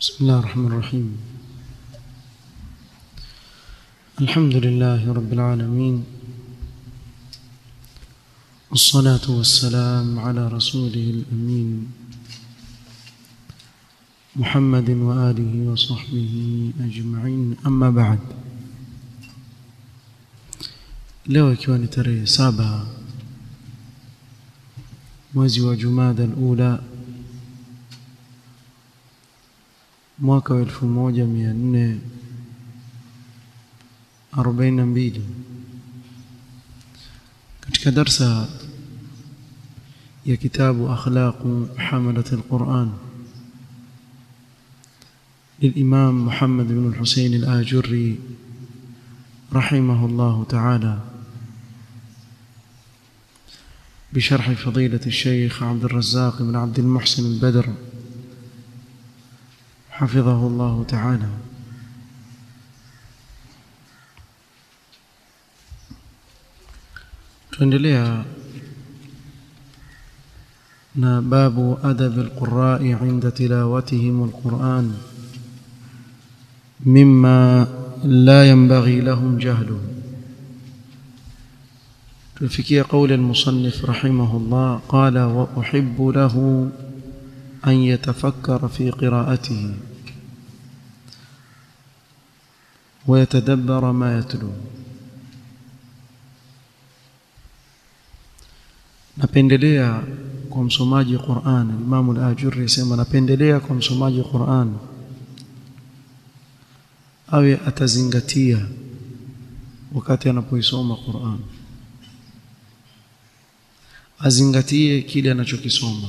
بسم الله الرحمن الرحيم الحمد لله رب العالمين والصلاة والسلام على رسوله الأمين محمد وآله وصحبه أجمعين أما بعد leo ikiwa ni tarehe saba mwezi wa jumada alula mwaka wa elfu moja mia nne arobaini na mbili katika darsa ya kitabu akhlaqu hamalat alquran للإمام محمد بن الحسين الآجري رحمه الله تعالى بشرح فضيلة الشيخ عبد الرزاق بن عبد المحسن البدر حفظه الله تعالى tuendelea na babu adab alqurai inda tilawatihim alquran mima la yanbaghi lahum jahluhu tufikia قول المصنف رحمه الله قال وأحب له أن يتفكر في قراءته ويتدبر ما يتلو napendelea kwa msomaji Qur'an Imam al-Ajurri yasema napendelea kwa msomaji Qur'an awe atazingatia wakati anapoisoma Qur'an azingatie kile anachokisoma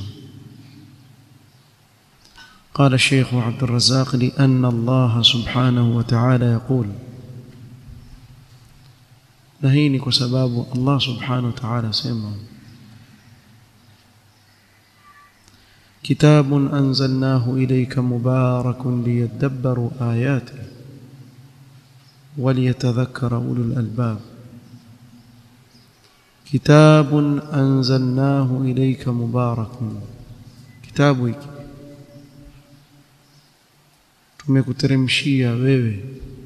قال الشيخ عبد الرزاق لأن الله سبحانه وتعالى يقول نهيني كسباب الله سبحانه وتعالى سيما كتاب أنزلناه إليك مبارك ليدبروا آياته وليتذكر أولو الألباب كتاب أنزلناه إليك مبارك كتابك tumekuteremshia wewe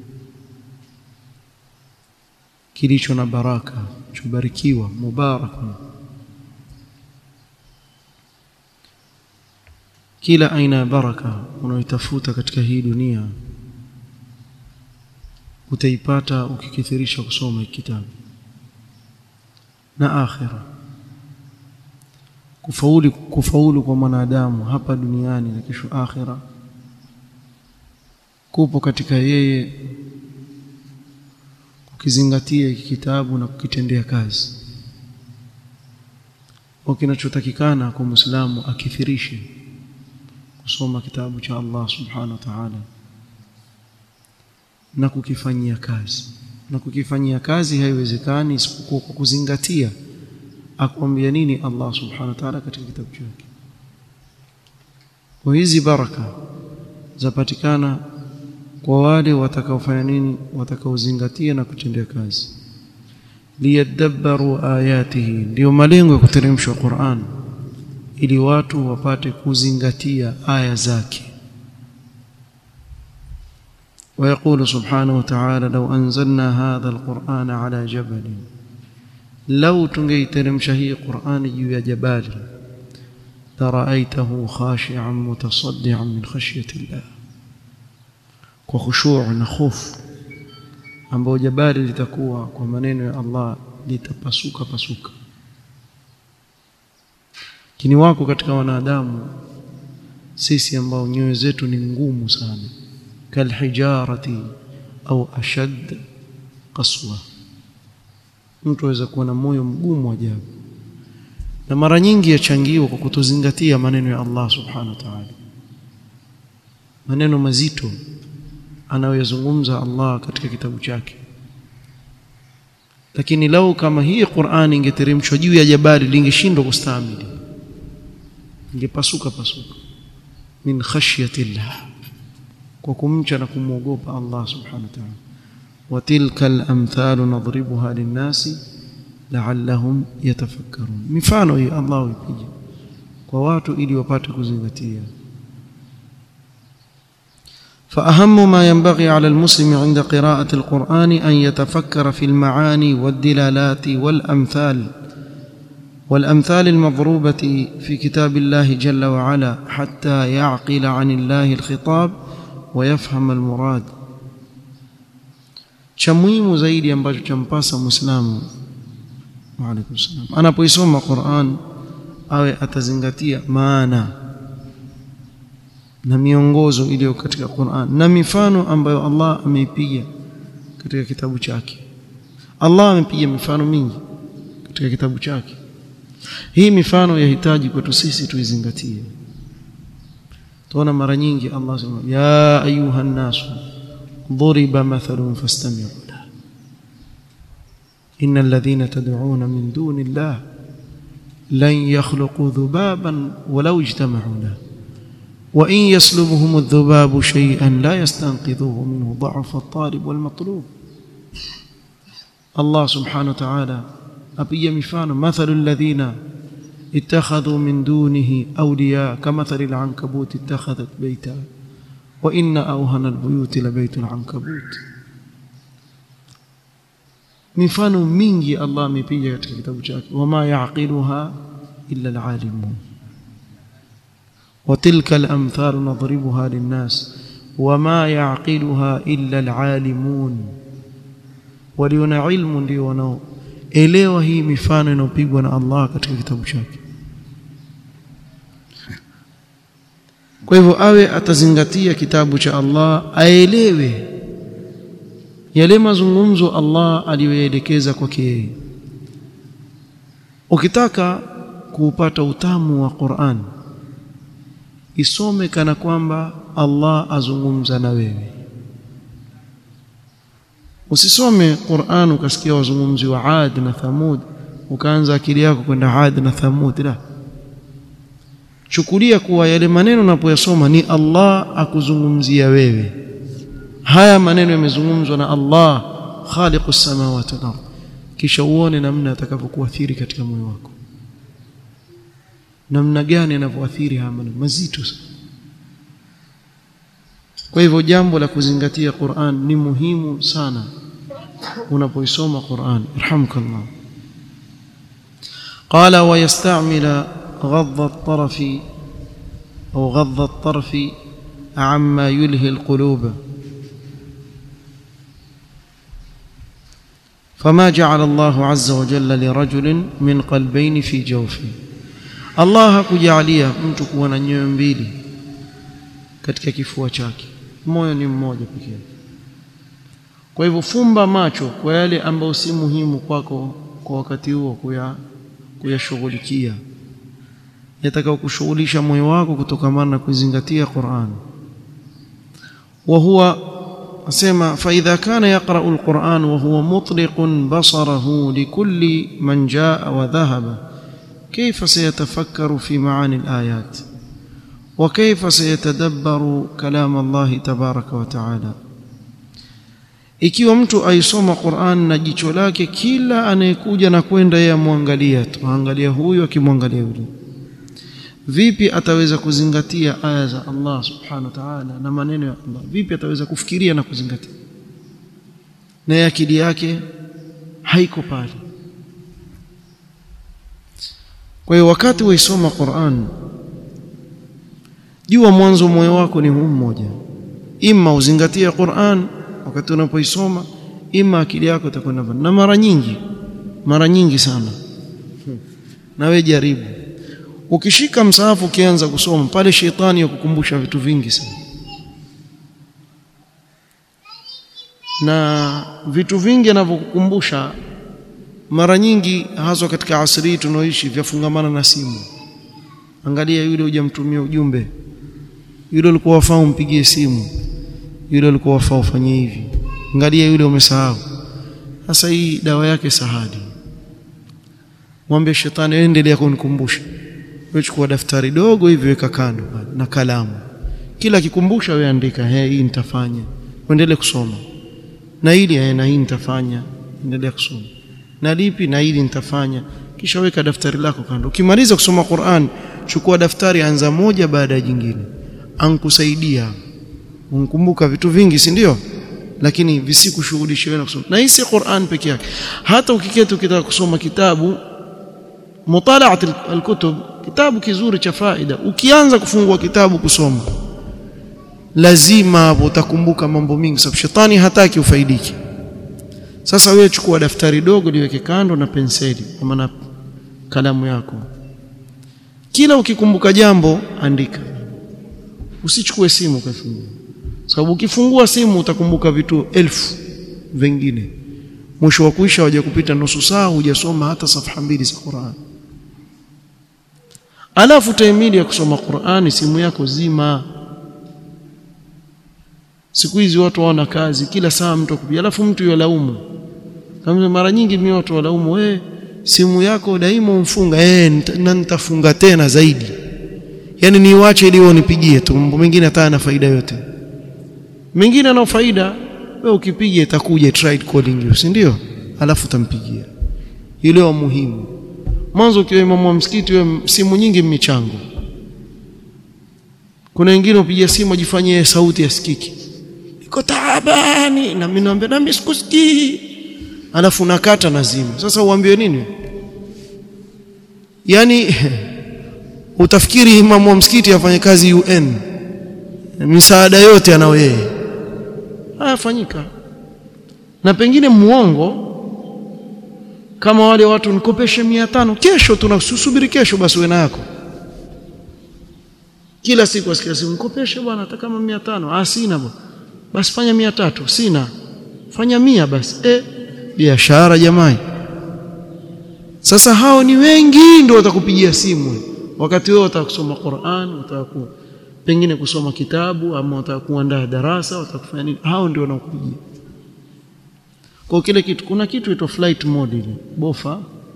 kilicho na baraka chubarikiwa mubarak kila aina ya baraka unayotafuta katika hii dunia utaipata ukikithirisha kusoma kitabu na akhira kufaulu kufaulu kwa mwanadamu hapa duniani na kesho akhira kupo katika yeye kukizingatia hiki kitabu na kukitendea kazi kwa kinachotakikana kwa Muislamu akithirishe kusoma kitabu cha Allah subhanahu wa ta'ala na kukifanyia kazi na kukifanyia kazi haiwezekani isipokuwa kwa kuzingatia akwambia nini Allah subhanahu wa ta'ala katika kitabu chake kwa hizi baraka zapatikana kwa wale watakaofanya nini watakaozingatia na kutendea kazi liyadabbaru ayatihi ndio malengo ya kuteremshwa Qur'an ili watu wapate kuzingatia aya zake ويقول سبحانه وتعالى لو أنزلنا هذا القرآن على جبل لو تنجيترم شهي قرآن يا جبال لرأيته خاشعا متصدعا من خشية الله وخشوع نخوف ambao jabali litakuwa kwa maneno ya Allah litapasuka pasuka kini wako katika wanadamu sisi ambao nyoyo zetu ni ngumu sana kalhijarati au ashad qaswa mtu aweza kuwa na moyo mgumu ajabu na mara nyingi yachangiwa kwa kutozingatia maneno ya Allah subhanahu wa ta'ala maneno mazito anayoyazungumza Allah katika kitabu chake lakini lau kama hii Qur'ani ingeteremshwa juu ya jabali lingeshindwa kustahimili ingepasuka pasuka min khashyati Allah kwa kumcha na kumwogopa Allah subhanahu wa ta'ala wa tilka al-amthal nadribuha lin-nasi la'allahum yatafakkarun mifano hii Allah huipiga kwa watu ili wapate kuzingatia فأهم ما ينبغي على المسلم عند قراءة القرآن أن يتفكر في المعاني والدلالات والأمثال والأمثال المضروبة في كتاب الله جل وعلا حتى يعقل عن الله الخطاب ويفهم المراد cha muhimu zaidi ambacho champasa muislamu waalaikum salam anapoisoma Qur'an awe atazingatia maana na miongozo iliyo katika Qur'an na mifano ambayo Allah ameipiga katika kitabu chake Allah amepiga mifano mingi katika kitabu chake hii mifano yahitaji kwetu sisi tuizingatie tuona mara nyingi Allah sema ya ayuha nasu ضرب مثل فاستمعوا له إن الذين تدعون من دون الله لن يخلقوا ذبابا ولو اجتمعوا له وإن يسلبهم الذباب شيئا لا يستنقذوه منه ضعف الطالب والمطلوب الله سبحانه وتعالى أبي مفان مثل الذين اتخذوا من دونه أولياء كمثل العنكبوت اتخذت بيتا وإن أوهن البيوت لبيت العنكبوت mifano mingi Allah amepiga katika kitabu chake wama yaqiluha illa alalimun وتلك الأمثال نضربها للناس وما يعقلها إلا العالمون waliona ilmu ndio wanaoelewa hii mifano inayopigwa na Allah katika kitabu chake kwa hivyo awe atazingatia kitabu cha Allah aelewe yale mazungumzo Allah aliyoyaelekeza kwake yeye ukitaka kuupata utamu wa Qur'an isome kana kwamba Allah azungumza na wewe usisome Qur'an ukasikia wazungumzi wa Ad na Thamud ukaanza akili yako kwenda Ad na Thamud la chukulia kuwa yale maneno unapoyasoma ni Allah akuzungumzia wewe haya maneno yamezungumzwa na Allah khaliqus samawati wal ardh kisha uone namna atakavyokuathiri katika moyo wako namna gani yanavyoathiri haya maneno mazito sana kwa hivyo jambo la kuzingatia Qur'an ni muhimu sana unapoisoma Qur'an irhamkallah qala wa yasta'mila غض الطرف أو غض الطرف عما يلهي القلوب فما جعل الله عز وجل لرجل من قلبين في جوفه الله hakujalia mtu kuwa na nyoyo mbili katika kifua chake moyo ni mmoja pekee kwa hivyo fumba macho kwa yale ambayo si muhimu kwako kwa wakati huo kuya kuyashughulikia yatakao kushughulisha moyo wako kutokamana na kuzingatia Qur'an wa huwa asema fa idha kana yaqra'u al-Qur'an wa huwa mutliqun basarahu likulli man jaa wa dhahaba kayfa sayatafakkaru fi ma'ani al-ayat wa kayfa sayatadabbaru kalam Allah tabaraka wa ta'ala ikiwa mtu aisoma Qur'an na jicho lake kila anayekuja na kwenda yeye amwangalia tu angalia huyu akimwangalia yule vipi ataweza kuzingatia aya za Allah subhanahu wa ta'ala na maneno ya Allah vipi ataweza kufikiria na kuzingatia na akili yake haiko pale kwa hiyo wakati waisoma Qur'an jua mwanzo moyo wako ni huu mmoja imma uzingatie Qur'an wakati unapoisoma imma akili yako itakwenda na mara nyingi mara nyingi sana na wewe jaribu ukishika msahafu ukianza kusoma pale shetani yakukumbusha vitu vingi sana na vitu vingi anavyokukumbusha mara nyingi haswa katika asri tunaoishi vyafungamana na simu angalia yule hujamtumia ujumbe yule ulikuwa wafaa umpigie simu yule ulikuwa wafaa ufanye hivi angalia yule umesahau sasa hii dawa yake sahadi mwambie shetani endelea kunikumbusha wewe chukua daftari dogo hivi weka kando na kalamu kila akikumbusha wewe andika he hii nitafanya uendelee kusoma na hili eh na hii nitafanya endelea kusoma na lipi na hili nitafanya kisha weka daftari lako kando ukimaliza kusoma Qur'an chukua daftari anza moja baada ya jingine ankusaidia unkumbuka vitu vingi si ndio lakini visikushughulishe wewe na kusoma na hii si Qur'an peke yake hata ukiketi ukitaka kusoma kitabu mutalaat alkutub kitabu kizuri cha faida ukianza kufungua kitabu kusoma lazima hapo utakumbuka mambo mingi sababu shetani hataki ufaidike sasa wewe chukua daftari dogo liweke kando na penseli ama na kalamu yako kila ukikumbuka jambo andika usichukue simu ukafungua sababu ukifungua simu utakumbuka vitu elfu vingine mwisho wa kuisha waje kupita nusu saa hujasoma hata safha mbili za Qur'an alafu taimili ya kusoma Qur'ani simu yako zima siku hizi watu waona kazi kila saa mtu akupiga alafu mtu yolaumu kama mara nyingi mimi watu walaumu wewe simu yako daima umfunga eh na nitafunga tena zaidi yani niwache ili unipigie tu mambo mengine hata na faida yote mengine yana faida wewe ukipiga itakuja tried calling you si ndio alafu utampigia ile wa muhimu mwanzo ukiwa imamu wa msikiti wewe simu nyingi michango kuna wengine upigia simu ajifanyie sauti yasikiki iko taabani na mimi naambia na mimi sikusikii alafu nakata nazima sasa uambiwe nini yani utafikiri imamu wa msikiti afanye kazi UN misaada yote anao yeye hayafanyika na pengine muongo kama wale watu nikopeshe 500 kesho tunasubiri kesho basi wewe yako kila siku asikia simu nikopeshe bwana hata kama 500 ah sina bwana basi fanya 300 sina fanya mia basi eh biashara jamani sasa hao ni wengi ndio watakupigia simu wakati wewe utakusoma Qur'an utaku pengine kusoma kitabu ama utakuandaa darasa utakufanya nini hao ndio wanaokupigia kwa kile kitu kuna kitu ito flight mode ile bofa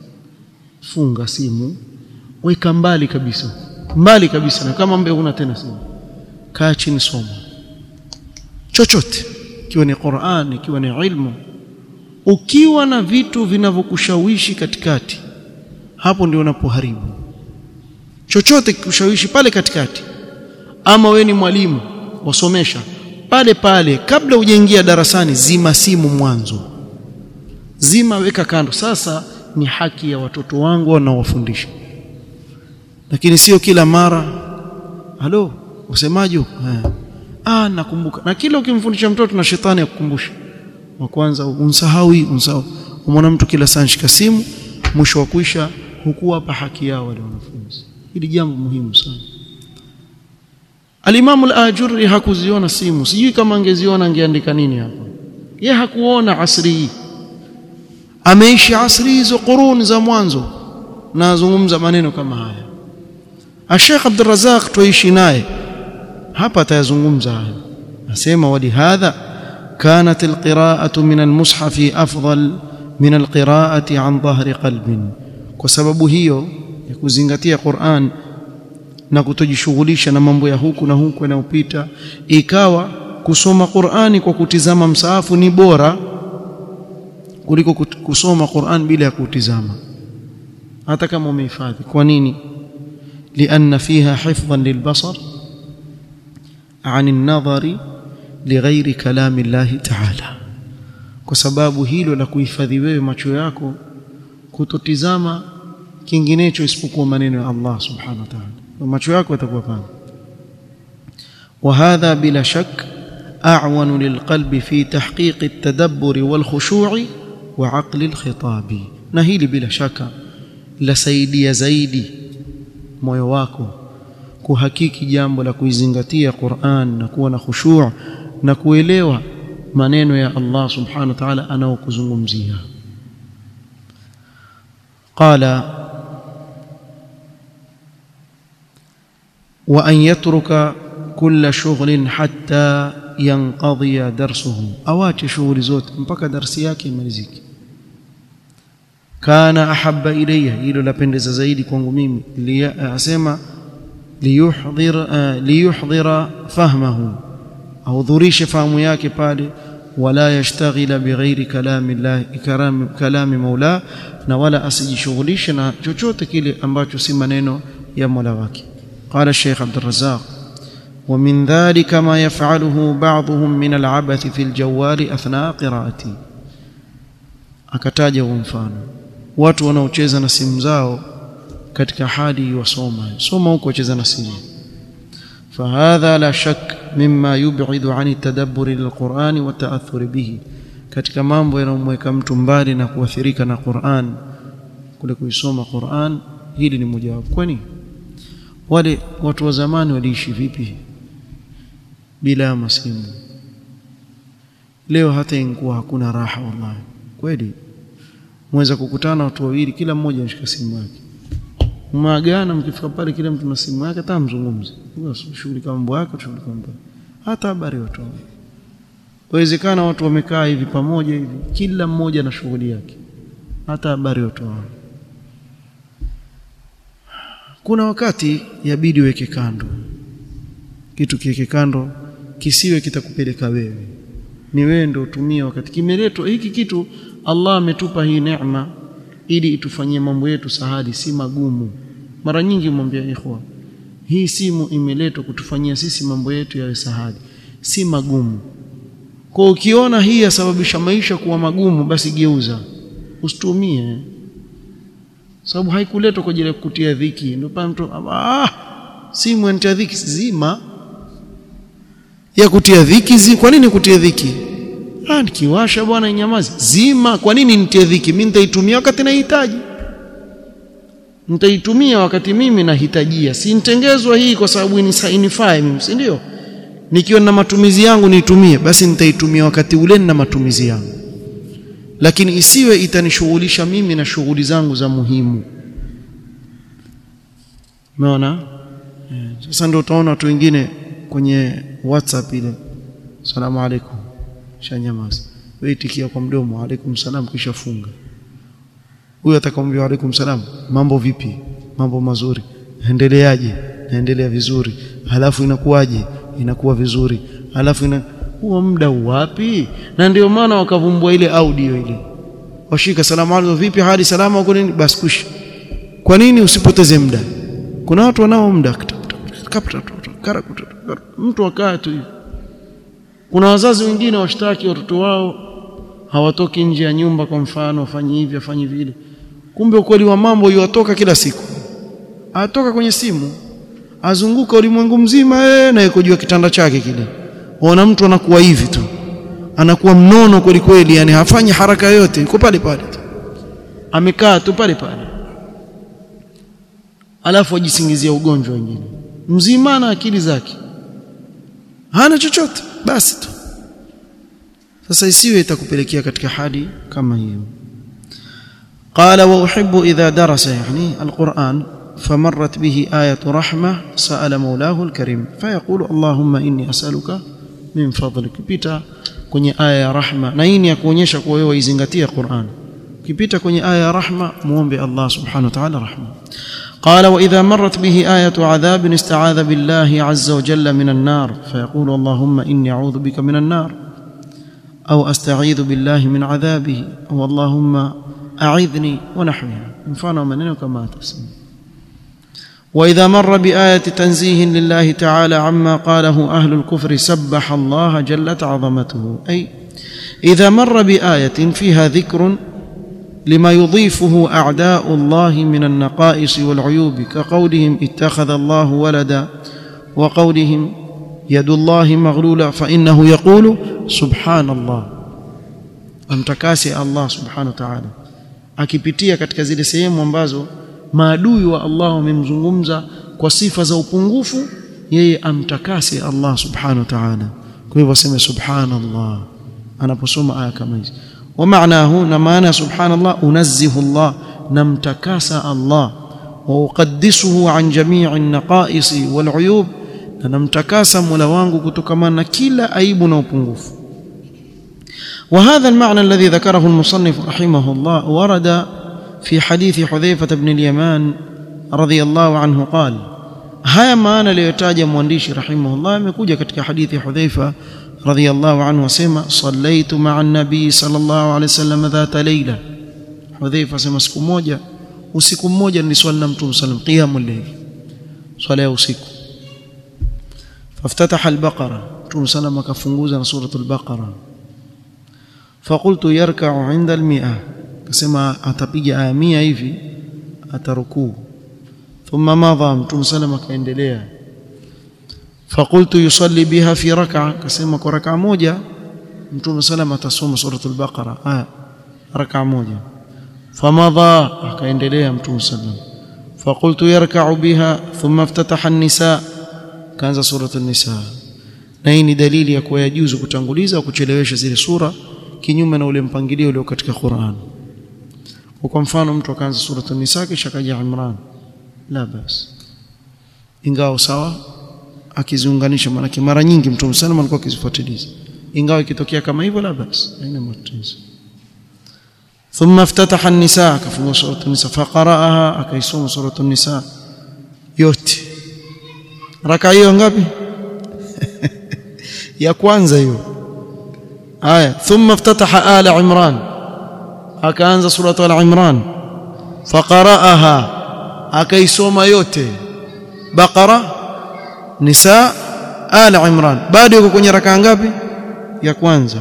funga simu weka mbali kabisa mbali kabisa na kama mbe una tena simu kaa chini soma chochote ikiwa ni Qur'an ikiwa ni ilmu ukiwa na vitu vinavyokushawishi katikati hapo ndio unapoharibu chochote kikushawishi pale katikati ama we ni mwalimu wasomesha pale pale kabla hujaingia darasani zima simu mwanzo zima weka kando sasa ni haki ya watoto wangu wanaowafundisha lakini sio kila mara halo usemaje ah nakumbuka na kila ukimfundisha mtoto na shetani akukumbusha wa kwanza unsahau unsahau umwona mtu kila saa shika simu mwisho wa kuisha hukuwapa haki yao wale wanafunzi hili jambo muhimu sana Al-Imam al-Ajurri hakuziona simu sijui kama angeziona angeandika nini hapa ye hakuona asri hii ameishi asri hizo quruni za mwanzo na azungumza maneno kama haya Sheikh Abdul Razak tuishi naye hapa atayazungumza haya nasema wali hadha كانت القراءة من المصحف أفضل من القراءة عن ظهر قلب وسبب hiyo ya kuzingatia Qur'an na kutojishughulisha na mambo ya huku na huku yanayopita ikawa kusoma Qur'ani kwa kutizama msaafu ni bora kuliko kusoma Qur'an bila ya kutizama hata kama umehifadhi kwa nini لأن فيها حفظا للبصر عن النظر lighairi kalami llahi ta'ala kwa sababu hilo la kuhifadhi wewe macho yako kutotizama kinginecho isipokuwa maneno ya Allah subhanahu wa ta'ala macho yako yatakuwa pana وهذا بلا شك أعون للقلب في تحقيق التدبر والخشوع وعقل الخطاب نهيل بلا شك لسيدي زيدي moyo wako kuhakiki jambo la kuizingatia Qur'an na kuwa na khushu' na kuelewa maneno ya Allah subhanahu wa ta'ala anaokuzungumzia qala wa an yatruka kulla shughlin hatta yanqadhiya darsuhu awache shughuli zote mpaka darsi yake imalizike kana ahabba ilayya hilo lapendeza zaidi kwangu mimi asema liyuhdhir liyuhdhira fahmahu ahudhurishe fahamu yake pale wala yashtaghila bighairi kalami Allah kalam kalami maula na wala asijishughulishe na chochote kile ambacho si maneno ya Mola wake qala Sheikh Abdul Razzaq ومن ذلك ما يفعله بعضهم من العبث في الجوال أثناء قراءته akataja huo mfano watu wanaocheza na simu zao katika hali wasoma soma huko wacheza na simu فهذا لا شك مما يبعد عن التدبر للقرآن والتأثر به katika mambo yanayomweka mtu mbali na kuathirika na Qur'an kule kuisoma Qur'an hili ni mojawapo kwani wale watu wa zamani waliishi vipi bila masimu leo hata ingekuwa hakuna raha wallahi kweli mweza kukutana watu wawili kila mmoja anashika simu yake maagana mkifika pale kila mtu na simu yake hata mzungumze shughuli kama mambo yako shughuli kama hata habari watu wawezekana watu wamekaa hivi pamoja hivi kila mmoja na shughuli yake hata habari watu kuna wakati yabidi weke kando kitu kiweke kando kisiwe kitakupeleka wewe ni wewe ndio utumie wakati kimeletwa hiki kitu Allah ametupa hii neema ili itufanyie mambo yetu sahali si magumu mara nyingi mwambia ikhwa hii simu imeletwa kutufanyia sisi mambo yetu yawe sahali si magumu kwa ukiona hii yasababisha maisha kuwa magumu basi geuza usitumie sababu haikuletwa kwa ajili ya kukutia dhiki ndio pale mtu ah simu inatia dhiki zima ya kutia dhiki zi, kwa nini kutia dhiki ah nikiwasha bwana inyamazi zima kwa nini nitie dhiki mimi nitaitumia wakati nahitaji nitaitumia wakati mimi nahitajia si nitengezwa hii kwa sababu inifai mimi si ndio nikiwa na matumizi yangu niitumie basi nitaitumia wakati ule na matumizi yangu lakini isiwe itanishughulisha mimi na shughuli zangu za muhimu umeona sasa ndio utaona watu wengine kwenye WhatsApp ile salamu alaikum shanyamaza wewe itikia kwa mdomo alaikum salam kisha funga huyo atakwambia alaikum salam mambo vipi mambo mazuri endeleaje naendelea vizuri halafu inakuwaje inakuwa vizuri halafu ina huo muda wapi na ndio maana wakavumbua ile audio ile washika salamu alaikum vipi hali salama uko nini basi kush kwa nini usipoteze muda kuna watu wanao muda mtu akaa tu kuna wazazi wengine washtaki watoto wao hawatoki nje ya nyumba kwa mfano wafanye hivi afanye vile kumbe ukweli wa mambo yuwatoka kila siku atoka kwenye simu azunguka ulimwengu mzima eh na yuko juu ya kitanda chake kile ona mtu anakuwa hivi tu anakuwa mnono kweli kweli yani hafanyi haraka yoyote yuko pale pale tu amekaa tu pale pale alafu ajisingizia ugonjwa wengine mzima na akili zake hana chochote basi tu sasa isiwe itakupelekea katika hali kama hiyo قال واحب اذا درس يعني القران فمرت به ايه رحمه سال مولاه الكريم فيقول اللهم اني اسالك من فضلك pita kwenye aya ya rahma na hii ni ya kuonyesha kuwa wewe izingatie Qur'an ukipita kwenye aya ya rahma muombe Allah subhanahu wa ta'ala rahma قال واذا مرت به ايه عذاب استعاذ بالله عز وجل من النار فيقول اللهم اني اعوذ بك من النار او استعيذ بالله من عذابه او اللهم اعذني ونحوها مفano maneno kama atasema واذا مر بايه تنزيه لله تعالى عما قاله اهل الكفر سبح الله جلت عظمته اي اذا مر بايه فيها ذكر لما يضيفه اعداء الله من النقائص والعيوب كقولهم اتخذ الله ولدا وقولهم يد الله مغلوله فانه يقول سبحان الله amtakasi Allah subhanahu wa ta'ala akipitia katika zile sehemu ambazo maadui wa Allah wamemzungumza kwa sifa za upungufu yeye amtakasi Allah subhanahu wa ta'ala kwa hivyo aseme subhanallah anaposoma aya kama hizi ومعناه نمانا سبحان الله أنزه الله نمتكاس الله وأقدسه عن جميع النقائص والعيوب نمتكاس ملوانغ كتكمان كلا أيب وبنغف وهذا المعنى الذي ذكره المصنف رحمه الله ورد في حديث حذيفة بن اليمان رضي الله عنه قال هيا maana aliyotaja mwandishi rahimahullah amekuja katika hadithi Hudhaifa رضي الله عنه وسمع صليت مع النبي صلى الله عليه وسلم ذات ليلة حذيفة سمع siku moja usiku mmoja niliswali na mtume sallam qiyamul layl swala ya usiku faftataha al-baqara Mtume sallam akafunguza na suratul baqara faqultu yarka'u 'inda al-mi'a akasema atapiga aya 100 hivi atarukuu thumma madha Mtume sallam akaendelea faqultu yusalli biha fi rak'a akasema kwa rak'a moja Mtume sallam atasoma suratul baqara aya rak'a moja famadha akaendelea Mtume sallam فقلت يركع بها ثم افتتح النساء كانza suratul nisa na hii ni dalili ya kuwa yajuzu kutanguliza au kuchelewesha zile sura kinyume na ule mpangilio ulio katika Qur'an kwa mfano mtu akaanza suratul nisa kisha kaja Imran la bas ingawa sawa akiziunganisha maana mara nyingi mtu msalama alikuwa akizifuatiliza ingawa ikitokea kama hivyo la bas haina matatizo ثم افتتح النساء كفوا سورة النساء فقرأها أكيسوم سورة النساء yote raka hiyo ngapi ya kwanza hiyo aya thumma iftataha ala imran akaanza suratu al imran faqaraaha akaisoma yote baqara nisa ala imran bado yuko kwenye raka ngapi ya kwanza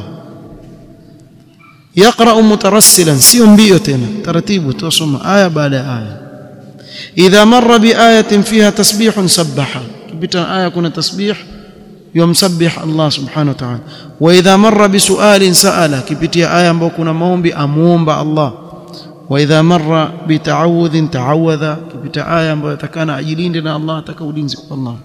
يقرأ مترسلا sio mbio tena taratibu tusoma aya baada ya aya idha marra bi ayatin fiha tasbihun sabbaha kipita aya kuna tasbih yumsabbih Allah subhanahu wa ta'ala wa idha marra bi su'alin sa'ala kipitia aya ambayo kuna maombi amuomba Allah wa idha marra bi ta'awudhin ta'awadha kipita aya ambayo atakana ajilinde na Allah ataka ulinzi kwa Allah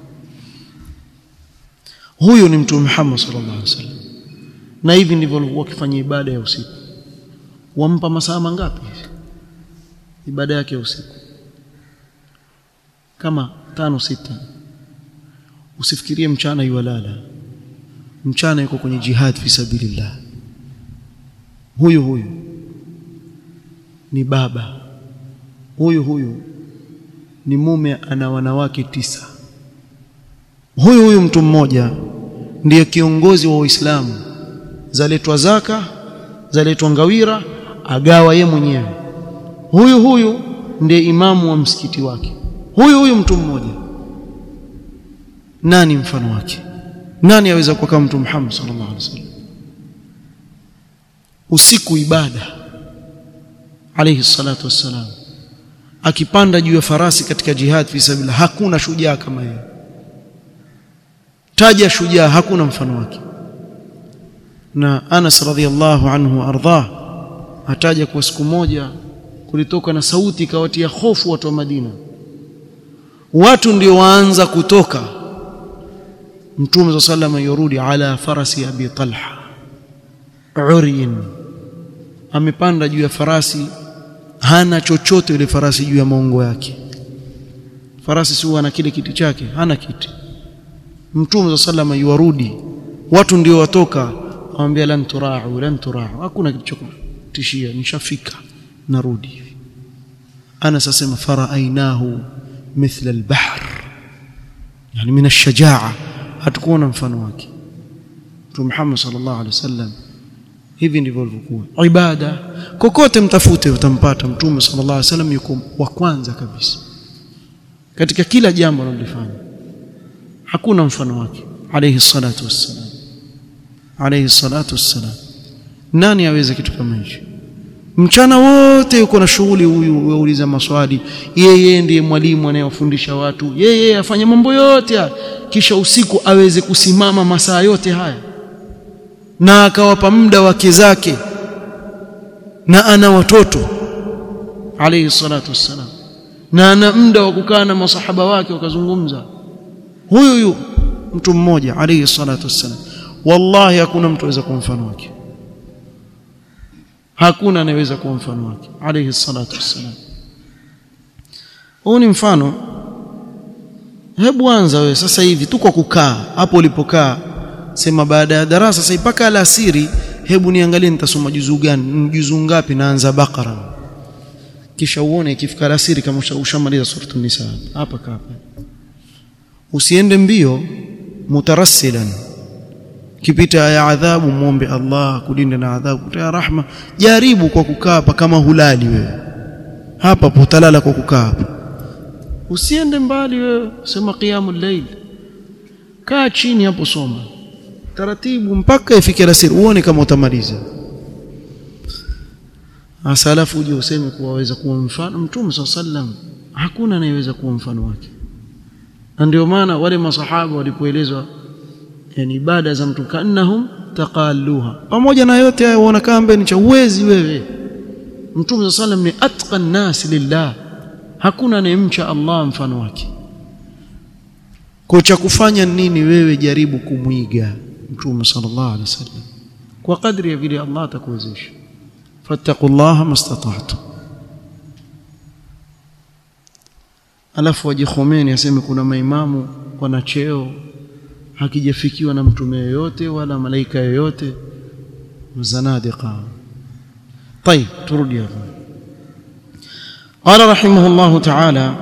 huyu ni mtume Muhammad sallallahu alaihi wasallam na hivi ndivyo walikuwa wakifanya ibada ya usiku wampa masaa mangapi ibada yake ya usiku kama tano sita usifikirie mchana yuwalala mchana yuko kwenye jihad fi sabilillah huyu huyu ni baba huyu huyu ni mume ana wanawake tisa huyu huyu mtu mmoja ndiye kiongozi wa Uislamu zaletwa zaka zaletwa ngawira agawa ye mwenyewe huyu huyu ndiye imamu wa msikiti wake huyu huyu mtu mmoja nani mfano wake nani aweza kuwa kama mtume Muhammad sallallahu alaihi wasallam usiku ibada alayhi salatu wassalam akipanda juu ya farasi katika jihad fi sabilillah hakuna shujaa kama yeye taja shujaa hakuna mfano wake na Anas radhiallahu anhu ardhah ataja kwa siku moja kulitoka na sauti ikawatia hofu watu wa Madina watu ndio waanza kutoka Mtume sallama yorudi ala farasi Abi Talha uryin amepanda juu ya farasi hana chochote yule farasi juu ya maungo yake farasi si ana kile kiti chake hana kiti Mtume sallama yuarudi watu ndio watoka awambia lan turau lan turau hakuna kitu cha kutishia nishafika narudi hivi ana sasema faraainahu mithla albahr yani min ashajaa hatukuona mfano wake Mtume Muhammad sallallahu alaihi wasallam hivi ndivyo alivyokuwa ibada kokote mtafute utampata Mtume sallallahu alaihi wasallam yuko wa kwanza kabisa katika kila jambo analofanya hakuna mfano wake alayhi salatu wassalam alayhi salatu wassalam nani aweze kitu kama hicho mchana wote yuko na shughuli huyu wauliza maswali yeye ndiye mwalimu anayewafundisha watu yeye afanye mambo yote haya kisha usiku aweze kusimama masaa yote haya na akawapa muda wake zake na ana watoto alayhi salatu wassalam na ana muda wa kukaa na masahaba wake wakazungumza huyu huyu mtu mmoja alayhi salatu wassalam wallahi hakuna mtu aweza kuwa mfano wake hakuna anayeweza kuwa mfano wake alayhi salatu wassalam huu ni mfano hebu anza wewe sasa hivi tu kwa kukaa hapo ulipokaa sema baada ya darasa sasa mpaka alasiri hebu niangalie nitasoma juzuu gani juzuu ngapi naanza bakara kisha uone ikifika alasiri kama ushamaliza suratul nisa hapa hapa usiende mbio mutarassilan kipita ya adhabu muombe Allah kulinde na adhabu ya rahma jaribu kwa kukaa hapa kama hulali wewe hapa potalala kwa kukaa hapa usiende mbali wewe sema qiyamul layl kaa chini hapo soma taratibu mpaka ifike alasiri uone kama utamaliza hasa alafu uje useme kuwa waweza kuwa mfano mtume saa sallam hakuna anayeweza kuwa mfano wake na ndio maana wale masahaba walipoelezwa yani ibada za mtu kaannahum taqalluha pamoja na yote hayo uona kama ni cha uwezi wewe mtume saa sallam ni atqan nas lillah hakuna anayemcha Allah mfano wake kwa cha kufanya nini wewe jaribu kumwiga mtume sallallahu alaihi wasallam kwa kadri ya vile Allah atakuwezesha fattaqullaha mastata'tu alafu waje Khomeini aseme kuna maimamu wana cheo hakijafikiwa na mtume yoyote wala malaika yoyote mzanadiqa طيب turudi hapo قال رحمه الله تعالى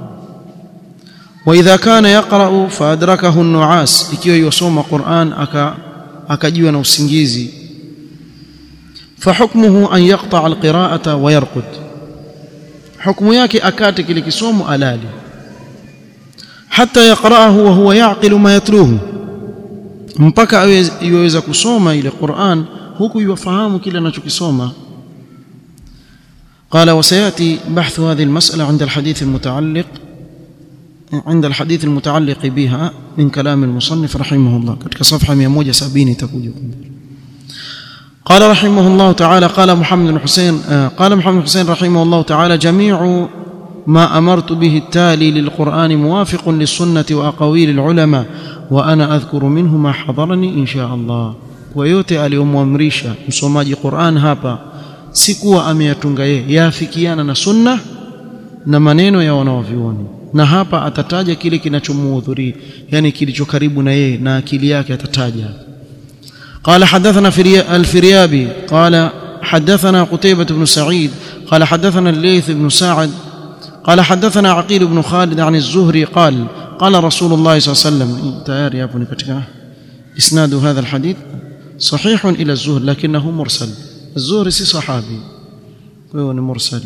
واذا كان يقرا فادركه النعاس ikiwa yosoma Qur'an aka akajiwa na usingizi فحكمه ان يقطع القراءه ويرقد حكم yake akate kile kisomo alali حتى يقرأه وهو يعقل ما يتلوه mpaka aweza kusoma ile Qur'an huku yufahamu kile anachokisoma قال وسياتي بحث هذه المسألة عند الحديث المتعلق عند الحديث المتعلق بها من كلام المصنف رحمه الله كتك صفحة 170 تكون قال رحمه الله تعالى قال محمد بن حسين قال محمد بن حسين رحمه الله تعالى جميع ما أمرت به التالي للقرآن موافق للسنة وأقاويل العلماء وأنا أذكر منه ما حضرني إن شاء الله ويوتي aliyomwamrisha msomaji Qur'an hapa si kuwa ameyatunga yeye yafikiana na sunna na maneno ya wanaovyuoni na hapa atataja kile kinachomuhudhuria yani kilicho karibu na yeye na akili yake atataja قال حدثنا الفريابي قال حدثنا قتيبة بن سعيد قال حدثنا الليث بن سعد قال حدثنا عقيل بن خالد عن الزهري قال قال رسول الله صلى الله عليه وسلم تيار يا ابني اسناد هذا الحديث صحيح الى الزهر لكنه مرسل الزهري سي صحابي وهو مرسل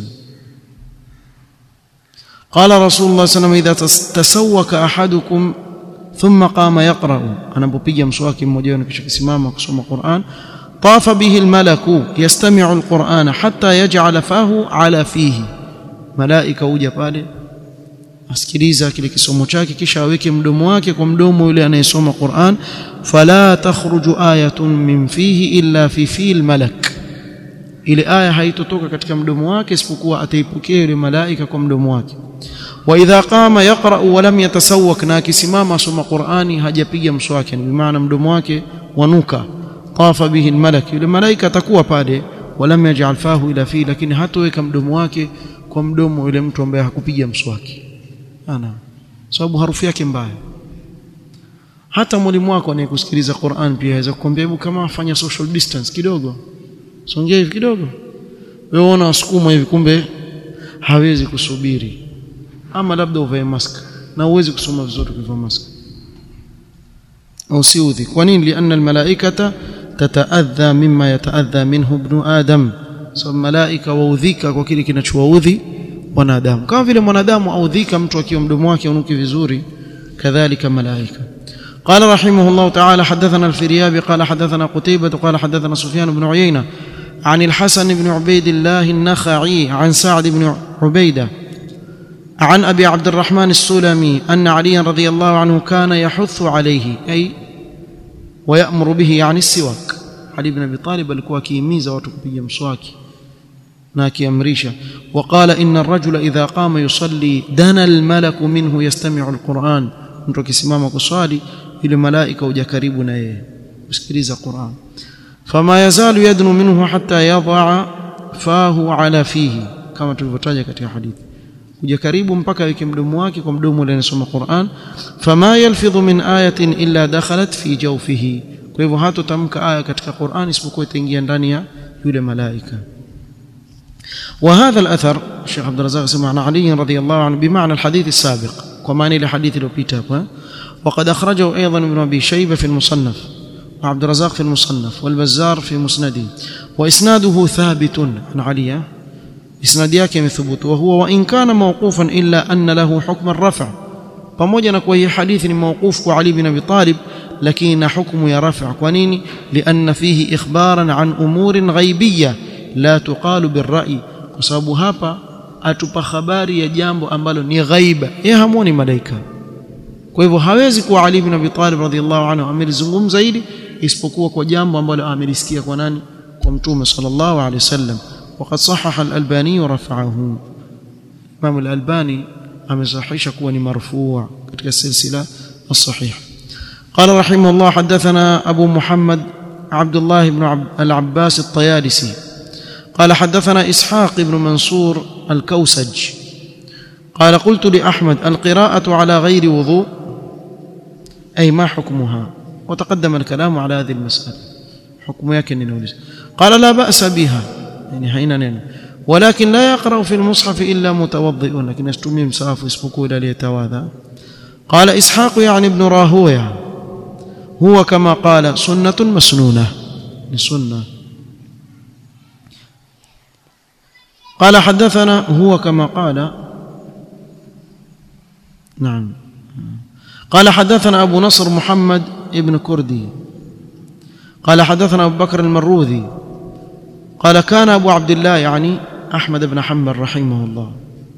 قال رسول الله صلى الله عليه وسلم اذا تسوك احدكم ثم قام يقرا انا بpiga mswaki mmoja wenu kisha kisimama kusoma Qur'an طاف به الملك يستمع القرآن حتى يجعل فاه على فيه malaika huja pale asikiliza kile kisomo chake kisha aweke mdomo wake kwa mdomo yule anayesoma Qur'an fala takhruju ayatun min fihi illa fi fil malak ile aya haitotoka katika mdomo wake isipokuwa ataipokea yule malaika kwa mdomo wake wa idha qama yaqra wa lam yatasawwak na akisimama asoma Qur'ani hajapiga mswaki bi maana mdomo wake wanuka tafa bihi almalak yule malaika atakuwa pale walam yaj'al fahu ila fi lakini hatoweka mdomo wake kwa mdomo yule mtu ambaye hakupiga mswaki ana sababu harufu yake mbaya hata mwalimu wako anayekusikiliza Qur'an pia aweza kukwambia hebu kama afanya social distance kidogo songea hivi kidogo wewe una wasukuma hivi kumbe hawezi kusubiri ama labda uvae mask na uwezi kusoma vizuri ukivaa mask au siudhi kwa nini lianna almalaikata tataadha mimma yataadha minhu ibn adam sababu so, malaika waudhika kwa kile kinachowaudhi wanadamu kama vile mwanadamu audhika mtu akiwa mdomo wake unuki vizuri kadhalika malaika قال رحمه الله تعالى حدثنا الفريابي قال حدثنا قتيبة قال حدثنا سفيان بن عيينة عن الحسن بن عبيد الله النخعي عن سعد بن عبيدة عن أبي عبد الرحمن السلمي أن عليا رضي الله عنه كان يحث عليه أي ويأمر به يعني السواك علي بن أبي طالب alikuwa akihimiza watu kupiga mswaki na akiamrisha وقال إن الرجل إذا قام يصلي دنا الملك منه يستمع القرآن mtu akisimama kuswali ile malaika huja karibu na yeye kusikiliza Qur'an fama yazalu yadnu minhu hatta yadha fahu ala fihi kama tulivyotaja katika hadithi kuja karibu mpaka aweke mdomo wake kwa mdomo ule anasoma Qur'an fama yalfidhu min ayatin illa dakhalat fi jawfihi kwa hivyo hatotamka aya katika Qur'an isipokuwa itaingia ndani ya yule malaika وهذا الأثر الشيخ عبد الرزاق سمع عن علي رضي الله عنه بمعنى الحديث السابق ومعنى الحديث لو وقد أخرجه أيضا ابن أبي شيبة في المصنف وعبد الرزاق في المصنف والبزار في مسنده وإسناده ثابت عن علي إسناد yake ثبوت وهو وإن كان موقوفا إلا أن له حكم الرفع pamoja na kuwa hii hadithi ni mawqufu kwa Ali bin Abi Talib lakini na hukumu ya rafa kwa nini lianna fihi ikhbaran an umurin ghaibiyya la tuqalu birra'i kwa sababu hapa atupa habari ya jambo ambalo ni ghaiba yeye hamuoni malaika kwa hivyo hawezi kuwa Ali bin Abi Talib radhiyallahu anhu amelizungumza hili isipokuwa kwa jambo ambalo amelisikia kwa nani kwa mtume sallallahu alaihi wasallam وقد صحح الألباني ورفعه الإمام الألباني amesahihisha kuwa ni marfuu katika silsila الصحيح قال رحمه الله حدثنا أبو محمد عبد الله بن العباس الطيالسي قال حدثنا إسحاق بن منصور الكوسج قال قلت لأحمد القراءة على غير وضوء أي ما حكمها وتقدم الكلام على هذه المسألة حكم يكن قال لا بأس بها يعني حين نين ولكن لا يقرأ في المصحف إلا متوضئ لكن يستمي مساف اسبقوا إلى ليتواذى قال إسحاق يعني ابن راهوية هو كما قال سنة مسنونة لسنة قال حدثنا هو كما قال نعم قال حدثنا أبو نصر محمد ابن كردي قال حدثنا أبو بكر المروذي قال كان أبو عبد الله يعني أحمد بن حنبل رحمه الله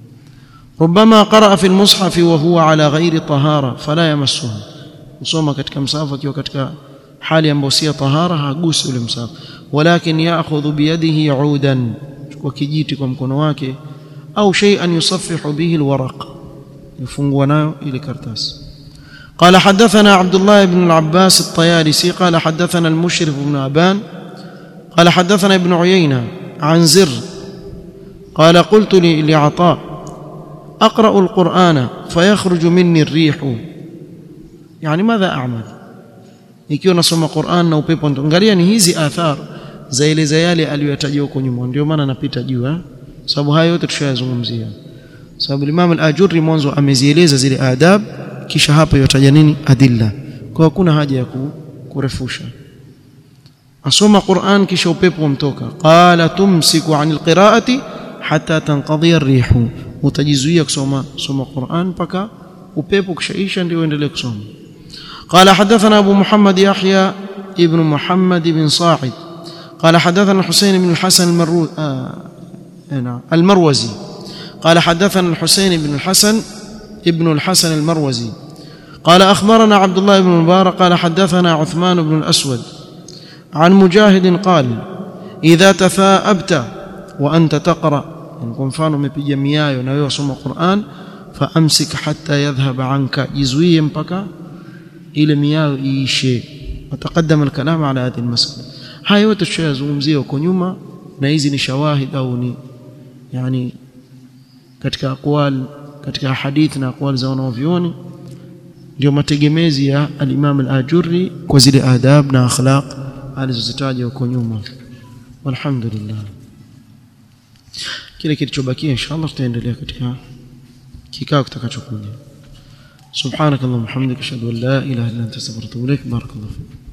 ربما قرأ في المصحف وهو على غير طهارة فلا يمسه usoma katika msahafu akiwa katika hali ambayo si tahara hagusi ule msahafu walakin ya'khudhu biyadihi 'udan kwa kijiti kwa mkono wake au shay'an yusaffihu bihi alwaraq yafungua nayo ile karatasi قال حدثنا عبد الله بن العباس الطيالسي قال حدثنا المشرف بن أبان قال حدثنا ابن عيينة عن زر قال قلت لعطاء أقرأ القرآن فيخرج مني الريح يعني ماذا أعمل ikiwa nasoma Qur'an na upepo angalia ni hizi athar zaeleza yale aliyoyataja huko nyuma ndio maana napita juu eh sababu hayo yote tushayazungumzia sababu Imam al-Ajurri mwanzo amezieleza zile adab kisha hapa yotaja nini adilla kwa hakuna haja ya kurefusha asoma Qur'an kisha upepo umtoka qala tumsiku anil qira'ati hatta tanqadhi ar-rihu utajizuia kusoma soma Qur'an mpaka upepo kishaisha ndio uendelee kusoma قال حدثنا أبو محمد يحيى ابن محمد بن صاعد قال حدثنا الحسين بن الحسن المرو... آه... المروزي قال حدثنا الحسين بن الحسن ابن الحسن المروزي قال أخبرنا عبد الله بن المبارك قال حدثنا عثمان بن الأسود عن مجاهد قال إذا تثاءبت وأنت تقرأ يعني mfano umepiga miayo na wewe wasoma Qur'an faamsik hatta yadhhab anka jizuie mpaka ile miayo iishe wataqaddama alkalam ala hadhihi almasala haya yote tushayazungumzia huko nyuma na hizi ni shawahid au ni yani katika aqwal katika hadith na aqwal za wanavyuoni ndio mategemezi ya al-Imam al-Ajurri kwa zile adab na akhlaq alizozitaja huko nyuma walhamdulillah kile kilichobakia inshallah tutaendelea katika kikao kitakachokuja subhanakallahumma hamdika ashhadu an la ilaha illa anta astaghfiruka wa atubu ilaik barakallahu fik